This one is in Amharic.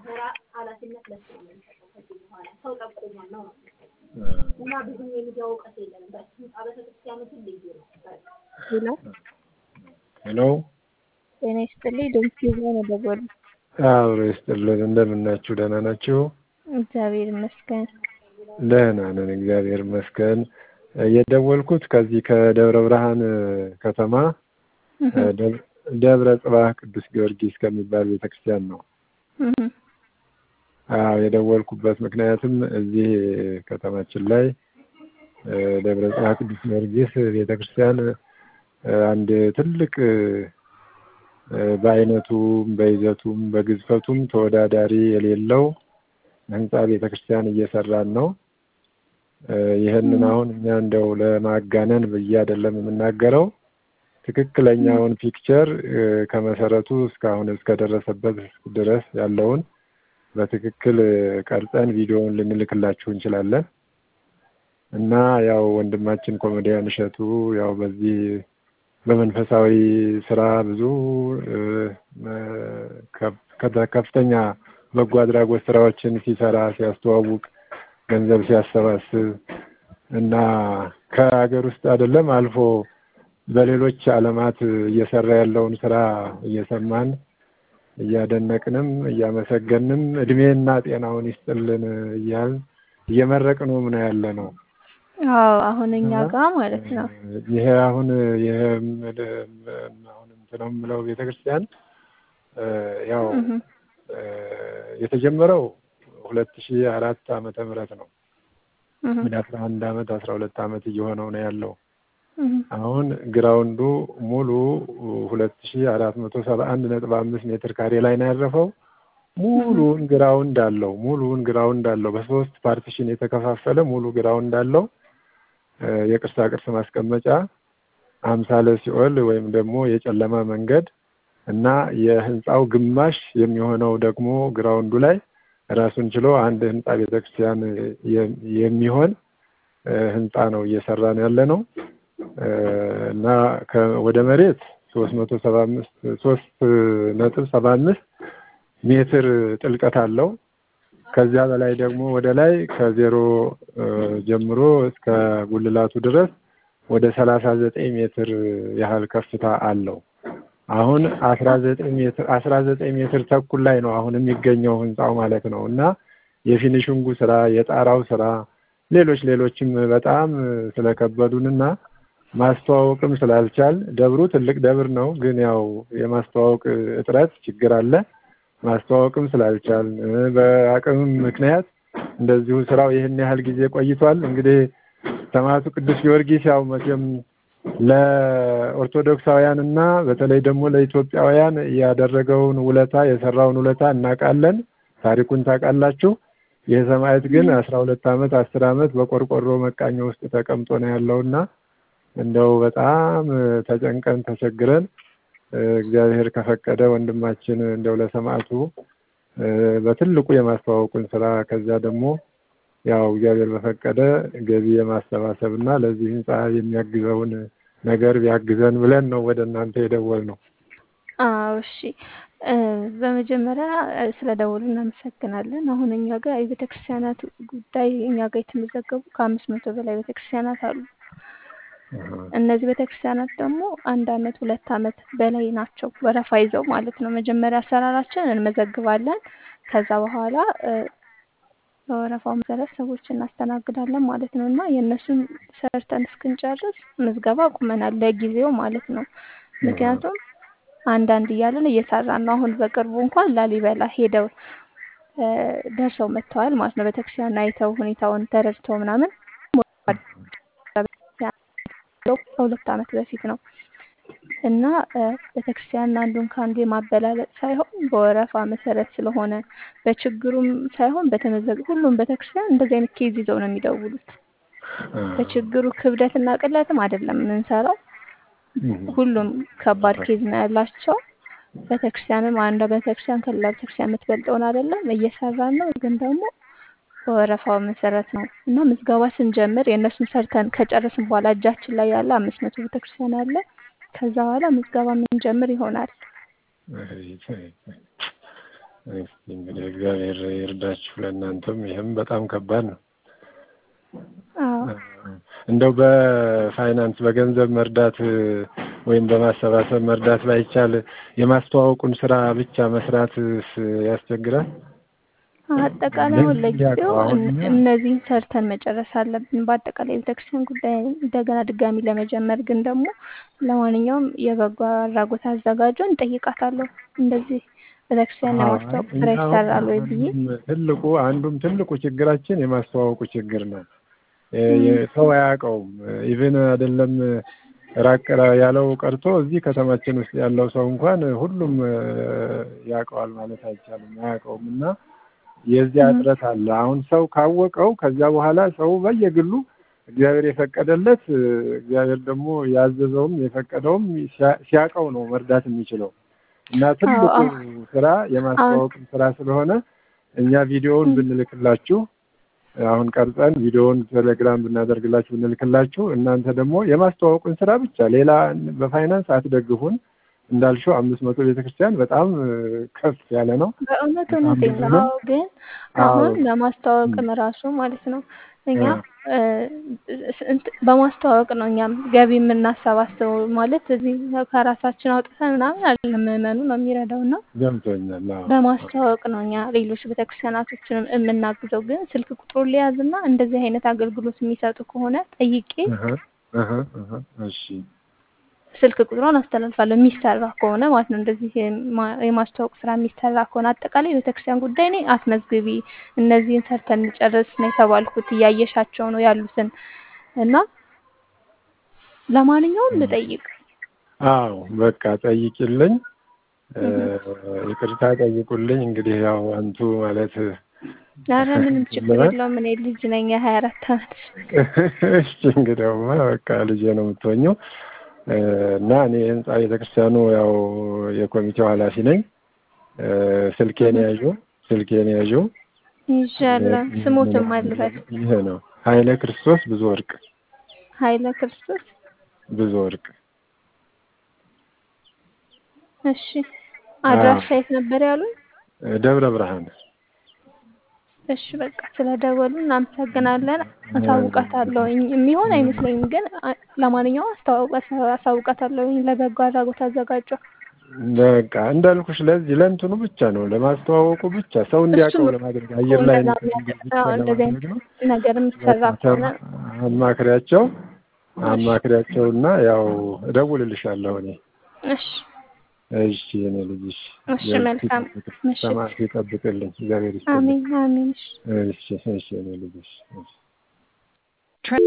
ስራ ኃላፊነት ለሱ ነው የምንሰጠው። ከዚህ በኋላ ሰው ጠቁሞን ነው ነው እና ብዙም የሚዲያ እውቀት የለንም። በህንፃ ቤተክርስቲያኖትን ልዩ ነው። ሄሎ ሄሎ ጤና ይስጥልኝ። ድምፅ ይዞ ነው ደወሉ። አብሮ ይስጥልን። እንደምን ናችሁ? ደህና ናችሁ? እግዚአብሔር ይመስገን። ደህና ነን፣ እግዚአብሔር ይመስገን። የደወልኩት ከዚህ ከደብረ ብርሃን ከተማ ደብረ ጽባህ ቅዱስ ጊዮርጊስ ከሚባል ቤተክርስቲያን ነው። አዎ የደወልኩበት ምክንያትም እዚህ ከተማችን ላይ ደብረ ጽባህ ቅዱስ ጊዮርጊስ ቤተክርስቲያን አንድ ትልቅ በአይነቱም በይዘቱም በግዝፈቱም ተወዳዳሪ የሌለው ህንፃ ቤተክርስቲያን እየሰራን ነው። ይህንን አሁን እኛ እንደው ለማጋነን ብዬ አይደለም የምናገረው ትክክለኛውን ፒክቸር ከመሰረቱ እስካሁን እስከደረሰበት ድረስ ያለውን በትክክል ቀርጸን ቪዲዮውን ልንልክላችሁ እንችላለን እና ያው ወንድማችን ኮሜዲያን እሸቱ ያው በዚህ በመንፈሳዊ ስራ ብዙ ከፍተኛ በጎ አድራጎት ስራዎችን ሲሰራ ሲያስተዋውቅ ገንዘብ ሲያሰባስብ እና ከሀገር ውስጥ አይደለም አልፎ በሌሎች ዓለማት እየሰራ ያለውን ስራ እየሰማን እያደነቅንም እያመሰገንም እድሜና ጤናውን ይስጥልን እያል እየመረቅነው ምን ያለ ነው። አዎ አሁን እኛ ጋር ማለት ነው። ይሄ አሁን ይሄ አሁን እንትን ነው የምለው ቤተክርስቲያን ያው የተጀመረው ሁለት ሺህ አራት ዓመተ ምህረት ነው። ወደ አስራ አንድ አመት አስራ ሁለት አመት እየሆነው ነው ያለው። አሁን ግራውንዱ ሙሉ ሁለት ሺህ አራት መቶ ሰባ አንድ ነጥብ አምስት ሜትር ካሬ ላይ ነው ያረፈው። ሙሉውን ግራውንድ አለው። ሙሉውን ግራውንድ አለው። በሶስት ፓርቲሽን የተከፋፈለ ሙሉ ግራውንድ አለው። የቅርሳ ቅርስ ማስቀመጫ፣ አምሳለ ሲኦል ወይም ደግሞ የጨለማ መንገድ እና የህንፃው ግማሽ የሚሆነው ደግሞ ግራውንዱ ላይ ራሱን ችሎ አንድ ህንፃ ቤተክርስቲያን የሚሆን ህንፃ ነው እየሰራን ያለ ነው እና ወደ መሬት ሶስት መቶ ሰባ አምስት ሶስት ነጥብ ሰባ አምስት ሜትር ጥልቀት አለው። ከዚያ በላይ ደግሞ ወደ ላይ ከዜሮ ጀምሮ እስከ ጉልላቱ ድረስ ወደ ሰላሳ ዘጠኝ ሜትር ያህል ከፍታ አለው። አሁን አስራ ዘጠኝ ሜትር አስራ ዘጠኝ ሜትር ተኩል ላይ ነው አሁን የሚገኘው ህንፃው ማለት ነው እና የፊኒሽንጉ ስራ የጣራው ስራ ሌሎች ሌሎችም በጣም ስለከበዱንና ማስተዋወቅም ስላልቻል ደብሩ ትልቅ ደብር ነው፣ ግን ያው የማስተዋወቅ እጥረት ችግር አለ። ማስተዋወቅም ስላልቻል በአቅምም ምክንያት እንደዚሁ ስራው ይህን ያህል ጊዜ ቆይቷል። እንግዲህ ሰማዕቱ ቅዱስ ጊዮርጊስ ያው መቼም ለኦርቶዶክሳውያን እና በተለይ ደግሞ ለኢትዮጵያውያን ያደረገውን ውለታ የሰራውን ውለታ እናውቃለን። ታሪኩን ታውቃላችሁ። ይህ ሰማዕት ግን አስራ ሁለት አመት አስር አመት በቆርቆሮ መቃኞ ውስጥ ተቀምጦ ነው ያለውና እንደው በጣም ተጨንቀን ተቸግረን እግዚአብሔር ከፈቀደ ወንድማችን እንደው ለሰማዕቱ በትልቁ የማስተዋወቁን ስራ ከዚያ ደግሞ ያው እግዚአብሔር በፈቀደ ገቢ የማሰባሰብ እና ለዚህ ህንፃ የሚያግዘውን ነገር ቢያግዘን ብለን ነው ወደ እናንተ የደወል ነው። አዎ እሺ። በመጀመሪያ ስለ ደውሉ እናመሰግናለን። አሁን እኛ ጋር የቤተክርስቲያናት ጉዳይ እኛ ጋር የተመዘገቡ ከአምስት መቶ በላይ ቤተክርስቲያናት አሉ። እነዚህ ቤተክርስቲያናት ደግሞ አንድ አመት ሁለት አመት በላይ ናቸው ወረፋ ይዘው ማለት ነው። መጀመሪያ አሰራራችን እንመዘግባለን። ከዛ በኋላ በወረፋው መሰረት ሰዎች እናስተናግዳለን ማለት ነው እና የእነሱን ሰርተን እስክንጨርስ ምዝገባ አቁመናል ለጊዜው ማለት ነው። ምክንያቱም አንዳንድ እያለን እየሰራን ነው። አሁን በቅርቡ እንኳን ላሊበላ ሄደው ደርሰው መጥተዋል ማለት ነው። ቤተክርስቲያን አይተው ሁኔታውን ተረድተው ምናምን ከሁለት አመት በፊት ነው እና ቤተክርስቲያን አንዱን ከአንዱ የማበላለጥ ሳይሆን በወረፋ መሰረት ስለሆነ በችግሩም ሳይሆን በተመዘገ ሁሉም ቤተክርስቲያን እንደዚህ አይነት ኬዝ ይዘው ነው የሚደውሉት። በችግሩ ክብደትና ቅለትም አይደለም የምንሰራው። ሁሉም ከባድ ኬዝ ነው ያላቸው። ቤተክርስቲያንም አንዷ ቤተክርስቲያን ከሌላ ቤተክርስቲያን የምትበልጠውን አይደለም እየሰራን ነው፣ ግን ደግሞ በወረፋው መሰረት ነው እና ምዝገባ ስንጀምር የእነሱን ሰርተን ከጨረስን በኋላ እጃችን ላይ ያለ አምስት መቶ ቤተክርስቲያን አለ። ከዛ በኋላ ምዝገባ የምንጀምር ይሆናል። እስኪ እንግዲህ እግዚአብሔር ይርዳችሁ። ለእናንተም ይህም በጣም ከባድ ነው። አዎ እንደው በፋይናንስ በገንዘብ መርዳት ወይም በማሰባሰብ መርዳት ባይቻል የማስተዋወቁን ስራ ብቻ መስራት ያስቸግራል። አጠቃላይ አሁን ለጊዜው እን- እነዚህን ሰርተን መጨረስ አለብን። በአጠቃላይ የቤተክርስቲያን ጉዳይ እንደገና ድጋሚ ለመጀመር ግን ደግሞ ለማንኛውም የበጎ አድራጎት አዘጋጇን እጠይቃታለሁ። እንደዚህ ቤተክርስቲያን ለማስተዋወቅ ስራ ይሰራል ወይ ብዬ አንዱም ትልቁ አንዱም ትልቁ ችግራችን የማስተዋወቁ ችግር ነው። የ- የ- ሰው አያውቀውም። ኢቭን አይደለም ራቅ ያለው ቀርቶ እዚህ ከተማችን ውስጥ ያለው ሰው እንኳን ሁሉም እ፣ ያውቀዋል ማለት አይቻልም። አያውቀውም እና የዚያ እጥረት አለ። አሁን ሰው ካወቀው ከዚያ በኋላ ሰው በየግሉ እግዚአብሔር የፈቀደለት እ፣ እግዚአብሔር ደግሞ ያዘዘውም የፈቀደውም ሲያ- ሲያውቀው ነው መርዳት የሚችለው እና ትልቁ አዎ። ስራ የማስተዋወቅም ስራ ስለሆነ እኛ ቪዲዮውን ብንልክላችሁ አሁን ቀርጸን ቪዲዮውን ቴሌግራም ብናደርግላችሁ ብንልክላችሁ እናንተ ደግሞ የማስተዋወቁን ስራ ብቻ ሌላ በፋይናንስ አትደግፉን። እንዳልሽው አምስት መቶ ቤተክርስቲያን በጣም እ፣ ከፍ ያለ ነው። በእውነት በጣም እውነቴን ብዙ ነው። ነው። አዎ ግን አዎ። አሁን ለማስተዋወቅም ራሱ ማለት ነው እኛ እ። እ፣ እንት- በማስተዋወቅ ነው እኛም ገቢ የምናሰባስበው ማለት እዚህ ከራሳችን አውጥተን ምናምን አይደለም ምዕመኑ ነው የሚረዳው እና ገብቶኛል። አዎ። በማስተዋወቅ ነው እኛ ሌሎች ቤተክርስቲያናቶችንም የምናግዘው። ግን ስልክ ቁጥሩን ሊያዝና እንደዚህ አይነት አገልግሎት የሚሰጡ ከሆነ ጠይቄ እህ፣ እህ፣ እህ። እሺ ስልክ ቁጥሯን አስተላልፋለሁ። የሚሰራ ከሆነ ማለት ነው እንደዚህ የማ- የማስተዋወቅ ስራ የሚሰራ ከሆነ አጠቃላይ የቤተክርስቲያን ጉዳይ እኔ አስመዝግቢ፣ እነዚህን ሰርተን እንጨርስ ነው የተባልኩት። እያየሻቸው ነው ያሉትን እና ለማንኛውም ልጠይቅ። አዎ በቃ ጠይቂልኝ። እ፣ ይቅርታ ጠይቁልኝ። እንግዲህ ያው አንቱ ማለት ኧረ ምንም ችግር የለውም። እኔ ልጅ ነኝ የሀያ አራት አመት እሺ እንግዲያውማ በቃ ልጄ ነው የምትሆኘው እ፣ እና እኔ የህንፃ ቤተክርስቲያኑ ያው የኮሚቴው ኃላፊ ነኝ። እ፣ ስልኬን ያዡ ስልኬን ያዡ ይዣለሁ። ስሞትም አልበል ይሄ ነው ኃይለ ክርስቶስ ብዙ ወርቅ ኃይለ ክርስቶስ ብዙ ወርቅ እሺ አድራሻ የት ነበር ያሉኝ? ደብረ ብርሃን እሺ በቃ ስለደወሉ እናመሰግናለን። አሳውቃታለሁኝ የሚሆን አይመስለኝም፣ ግን አ- ለማንኛውም አስተዋውቃ- አሳውቃታለሁኝ ለበጎ አድራጎት አዘጋጇ። በቃ እንዳልኩሽ ለዚህ ለእንትኑ ብቻ ነው ለማስተዋወቁ ብቻ ሰው እንዲያውቀው እሱም ለማድረግ አየር ላይ እንደዛ እንትን እንዲል ብቻ አዎ፣ እንደዚህ ለማድረግ ነው። አይነት ነገር የሚሰራ ከሆነ አማክሪያቸው አማክሪያቸውና ያው እደውልልሻለሁ እኔ። እሺ እሺ እኔ ልጅሽ እሺ፣ መልካም ምሽት። ሰማት ይጠብቅልኝ እግዚአብሔር ይስጥልኝ። አሜን አሜን። እሺ እሺ እሺ እኔ ልጅሽ እሺ